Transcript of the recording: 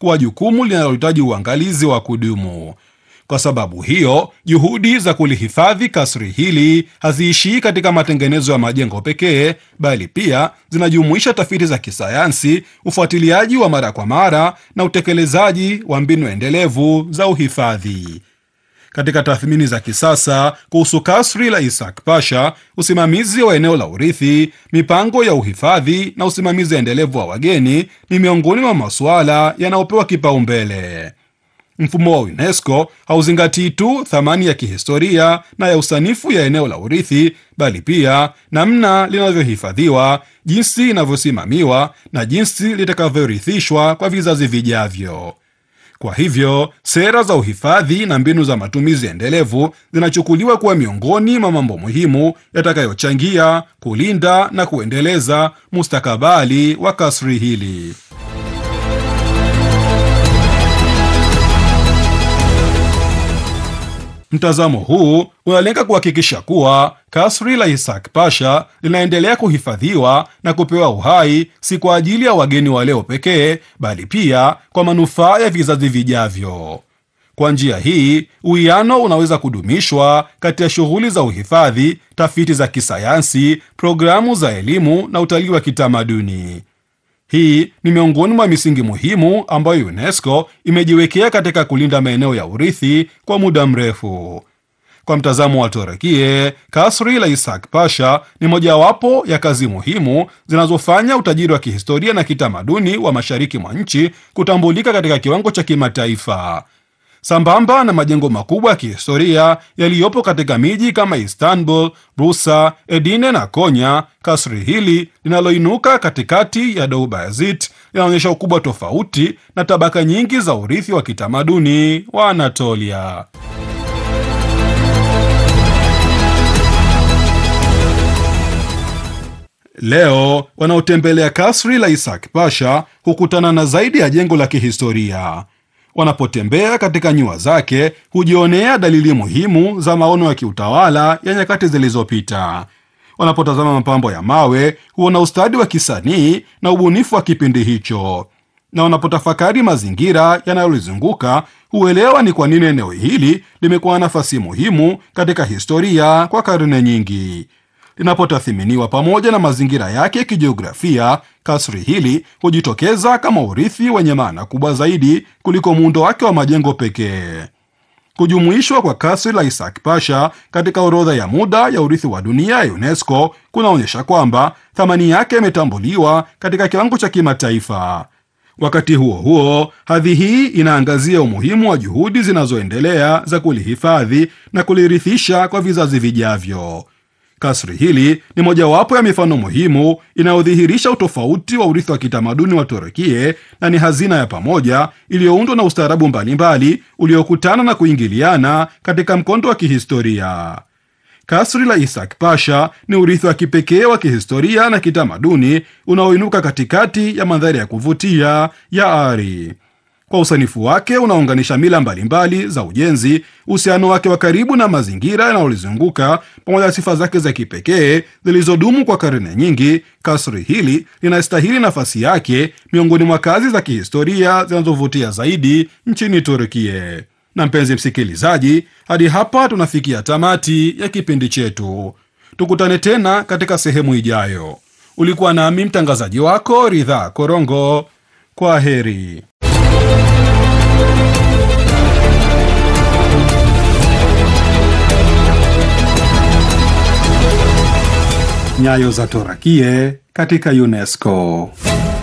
kuwa jukumu linalohitaji uangalizi wa kudumu. Kwa sababu hiyo, juhudi za kulihifadhi kasri hili haziishii katika matengenezo ya majengo pekee, bali pia zinajumuisha tafiti za kisayansi, ufuatiliaji wa mara kwa mara na utekelezaji wa mbinu endelevu za uhifadhi. Katika tathmini za kisasa kuhusu kasri la Isaac Pasha, usimamizi wa eneo la urithi, mipango ya uhifadhi na usimamizi endelevu wa wageni ni miongoni mwa masuala yanayopewa kipaumbele. Mfumo wa UNESCO hauzingatii tu thamani ya kihistoria na ya usanifu ya eneo la urithi, bali pia namna linavyohifadhiwa, jinsi inavyosimamiwa na jinsi litakavyorithishwa kwa vizazi vijavyo. Kwa hivyo sera za uhifadhi na mbinu za matumizi endelevu zinachukuliwa kuwa miongoni mwa mambo muhimu yatakayochangia kulinda na kuendeleza mustakabali wa kasri hili. Mtazamo huu unalenga kuhakikisha kuwa kasri la Isaac Pasha linaendelea kuhifadhiwa na kupewa uhai si kwa ajili ya wageni wa leo pekee, bali pia kwa manufaa ya vizazi vijavyo. Kwa njia hii, uwiano unaweza kudumishwa kati ya shughuli za uhifadhi, tafiti za kisayansi, programu za elimu na utalii wa kitamaduni. Hii ni miongoni mwa misingi muhimu ambayo UNESCO imejiwekea katika kulinda maeneo ya urithi kwa muda mrefu. Kwa mtazamo wa Torekie, kasri la Isaac Pasha ni mojawapo ya kazi muhimu zinazofanya utajiri wa kihistoria na kitamaduni wa mashariki mwa nchi kutambulika katika kiwango cha kimataifa. Sambamba na majengo makubwa ya kihistoria yaliyopo katika miji kama Istanbul, Bursa, Edirne na Konya, kasri hili linaloinuka katikati ya Deobazit linaonyesha ukubwa tofauti na tabaka nyingi za urithi wa kitamaduni wa Anatolia. Leo wanaotembelea kasri la Isaac Pasha hukutana na zaidi ya jengo la kihistoria. Wanapotembea katika nyua zake hujionea dalili muhimu za maono ya kiutawala ya nyakati zilizopita. Wanapotazama mapambo ya mawe huona ustadi wa kisanii na ubunifu wa kipindi hicho, na wanapotafakari mazingira yanayolizunguka huelewa ni kwa nini eneo hili limekuwa nafasi muhimu katika historia kwa karne nyingi. Linapotathiminiwa pamoja na mazingira yake ya kijiografia, kasri hili hujitokeza kama urithi wenye maana kubwa zaidi kuliko muundo wake wa majengo pekee. Kujumuishwa kwa kasri la Isaac Pasha katika orodha ya muda ya urithi wa dunia ya UNESCO kunaonyesha kwamba thamani yake imetambuliwa katika kiwango cha kimataifa. Wakati huo huo, hadhi hii inaangazia umuhimu wa juhudi zinazoendelea za kulihifadhi na kulirithisha kwa vizazi vijavyo. Kasri hili ni mojawapo ya mifano muhimu inayodhihirisha utofauti wa urithi wa kitamaduni wa Turukie na ni hazina ya pamoja iliyoundwa na ustaarabu mbalimbali uliokutana na kuingiliana katika mkondo wa kihistoria. Kasri la Isaac Pasha ni urithi wa kipekee wa kihistoria na kitamaduni unaoinuka katikati ya mandhari ya kuvutia ya Ari. Kwa usanifu wake unaounganisha mila mbalimbali za ujenzi, uhusiano wake wa karibu na mazingira yanayolizunguka, pamoja na sifa zake za kipekee zilizodumu kwa karne nyingi, kasri hili linastahili nafasi yake miongoni mwa kazi za kihistoria zinazovutia zaidi nchini Turkie. Na mpenzi msikilizaji, hadi hapa tunafikia tamati ya kipindi chetu. Tukutane tena katika sehemu ijayo. Ulikuwa nami mtangazaji wako Ridhaa Korongo. Kwa heri. Nyayo za Torakie katika UNESCO.